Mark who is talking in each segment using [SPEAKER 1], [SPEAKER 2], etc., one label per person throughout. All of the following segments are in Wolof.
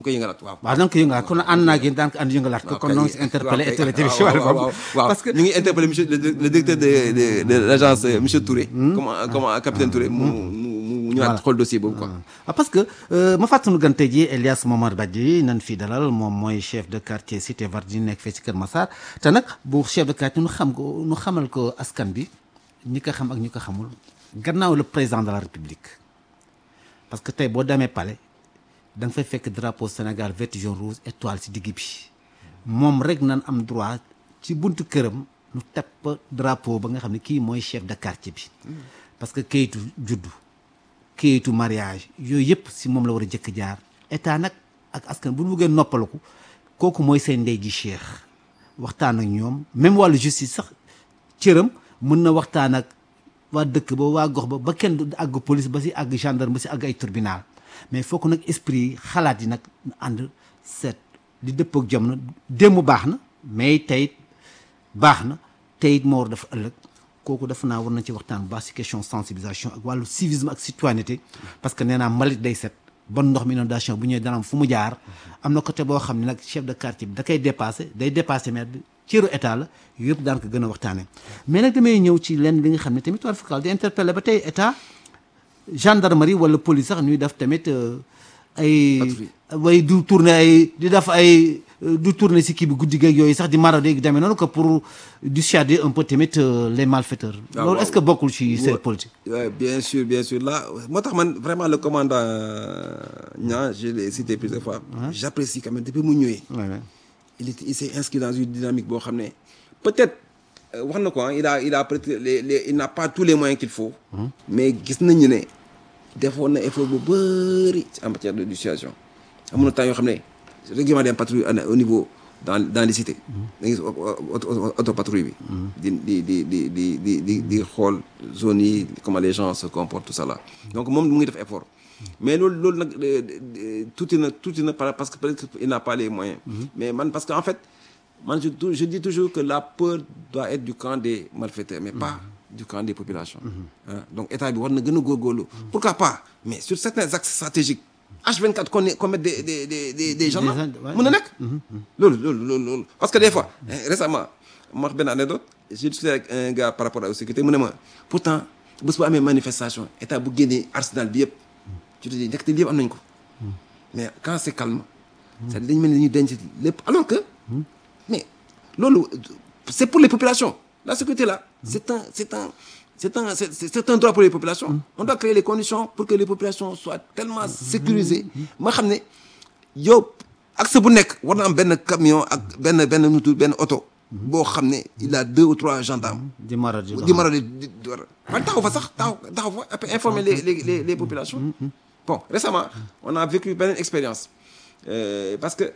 [SPEAKER 1] ko yëngalaat waaw.
[SPEAKER 2] waaw donc yëngalaat kon ànd naa ak yéen daan ko ànd yëngalaat ko kon noo ngi si interpellé autorité bi si wàllu boobu
[SPEAKER 1] parce que ñu ngi interpellé monsieur le le directeur de de de l' agence monsieur Touré. comment comment capitaine Touré mu mu mu ñëwaat xool dossier boobu quoi.
[SPEAKER 2] ah parce que ma fàttali gan tey jii Elias Momar Badji nan fii dalal moom mooy chef de quartier cité Vardini nekk fee si Kër Massar te nag bu chef de quartier nu xam ko nu xamal ko askan bi ñi ko xam ak ñi ko xamul gannaaw le président de la république parce que tey boo demee palais. da nga fay fekk drapeau Sénégal vert jaune rouge étoile ci digg bi moom rek nan am droit ci buntu këram nu tepp drapeau ba nga xam ne kii mooy chef de quartier bi parce que kayitu juddu kayitu mariage yooyu yëpp si moom la war a jëkk jaar état nag ak askan bu ñu buggee noppaliku kooku mooy seen ndey ji cheikh waxtaan ak ñoom même wàllu justice sax cëram mën na waxtaan ak waa dëkk ba waa gox ba ba kenn du àgg police ba si àgg gendarme ba si àgg ay tribunal mais fokk nag esprit yi xalaat yi nag ànd seet di dëpp ak jamono démb baax na mais tey baax na tey it moo war dafa ëllëg kooku dafa naa war na ci waxtaan bu baax si question sensibilisation ak wàllu civisme ak citoyenneté parce que nee naa mbalit day set bon ndox mi inondation bu ñëwee dana am fu mu jaar am na côté boo xam ne nag chef de quartier bi da koy dépassé day dépassé maire bi cëru état la yëpp daan ko gën a waxtaanee mais nag damay ñëw ci lenn li nga xam ne tamit war fakal di interpellé ba tey état gendarmerie wala police sax ñuy def tamit ay way du tourner ay di def ay du tourner si kii bi guddi geeg yooyu sax di mara dégg demee noonu que pour dissuader un peu tamit les malfaiteurs loolu est-ce que bokkul ci seen politique
[SPEAKER 1] bien sûr bien sûr là moo tax man vraiment le commandant Niang je l'ai cité plusieurs fois j'apprécie quand même depuis mu ñëwee il était il s'est inscrit dans une dynamique boo xam ne peut-être wax na ko il a il a peut-être les les il n'a pas tous les moyens qu'il faut. mais gis nañu ne defoon na effort bu bëri en matière de dissuasion. amoon na temps yoo xam ne régulièrement dem patrouille au niveau dans dans les cités. da ngay gis auto patrouille bi. di di di di di di di di xool zones yi comment les gens se comportent tout ça là. donc moom mu ngi def effort. mais loolu loolu nag tuuti na tuuti na parce que peut-être il n'a pas les moyens. mais man parce que en fait. man je je dis toujours que la peur doit être du camp des malfaiteurs mais pas du camp des populations. donc état bi war na gën a góorgóorlu. pourquoi pas mais sur certains axes stratégiques. H24 qu'on qu'on mette des des des des des gendarmes. mën na nekk. loolu loolu loolu loolu parce que des fois. récemment ma wax benn anecdote j'ai discuté avec un gars par rapport à la sécurité mu ne ma pourtant bés bu amee manifestation état bu génnee arsenal bi yëpp. tu te dis ndekete lii yëpp am nañ ko. mais quand c'est calme. c'est-à-dire dañu mel ni dañuy denc lépp alors que. mais loolu c'est pour les populations la sécurité là c'est un c'est un c'est un c'est c'est un droit pour les populations on doit créer les conditions pour que les populations soient tellement sécurisées ma xam ne yow accès bu nekk war na am benn camion ak benn benn nutu benn oto boo xam ne il a deux ou trois gendarmes
[SPEAKER 2] di mara di
[SPEAKER 1] di mara di di war a taxaw fa sax taxaw taxaw fa après informer les les les les populations bon récemment on a vécu beneen expérience euh, parce que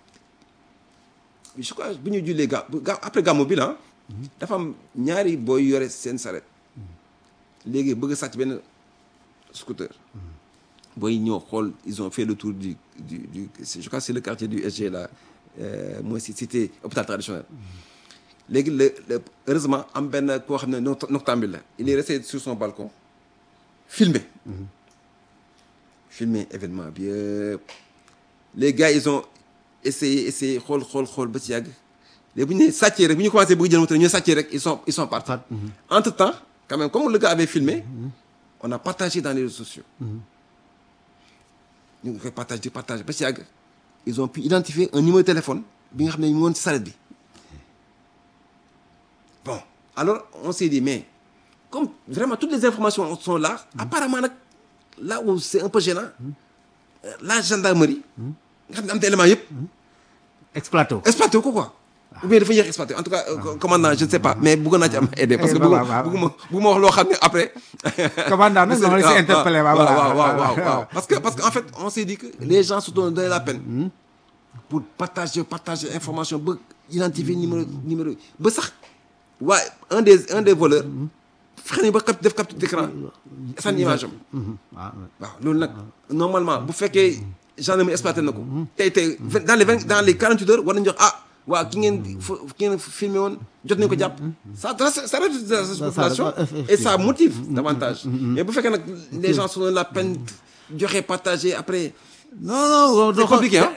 [SPEAKER 1] je crois bu ñu jullee ga après gàmmu bi la dafa am ñaari booy yore seen saret léegi bëgg a sàcc benn scooter booy ñëw xool ils ont fait le tour du du du je crois c'est le quartier du SG là mooy si cité hôpital traditionnel léegi le le heureusement am benn koo xam ne noctambule la il est resté sur son balcon filmé filmé événement bi yëpp les gars ils ont essayer essayer xool xool xool ba ci yàgg léegi bu ñu nee sàccee rek bu ñu commencé bëgg jël moto ñu sàccee rek ils sont ils sont partis. entre temps quand même comme le gars avait filmé on a partagé dans les réseaux sociaux. ñu ngi koy partagé di partagé ba ci yàgg ils ont pu identifier un numéro de téléphone bi nga xam ne ñu ngi woon ci saret bi bon alors on s'est dit mais comme vraiment toutes les informations sont là apparemment nag là où c'est un peu gênant la gendarmerie. nga xam ne am na élément yëpp.
[SPEAKER 2] exploité wu.
[SPEAKER 1] exploité wu ko quoi. ou bien dafa yéex exploité en tout cas commandant je ne sais pas mais bëgg naa ci am aider parce que bëgguma bëgguma wax loo xam ne après.
[SPEAKER 2] commandant nag dama la si interpellé waaw
[SPEAKER 1] waaw waaw waaw parce que parce que en fait on s'est dit que les gens se donnent la peine. pour partager partager information ba identifier numéro numéro ba sax waaye un des un des voleurs. fexe nañu ba cap def capture d'écran sànni image am. waaw loolu nag normalement bu fekkee. gendarmerie exploité na ko. tey tey dans les vingt dans les quarante huit heures war nañu jox ah waa ki ngeen ki ngeen filmé woon jot nañu ko jàpp. ça ça réduit la population et ça motive davantage. mais bu fekkee nag les gens sont la peine joxe partager après
[SPEAKER 2] non non
[SPEAKER 1] c'est compliqué hein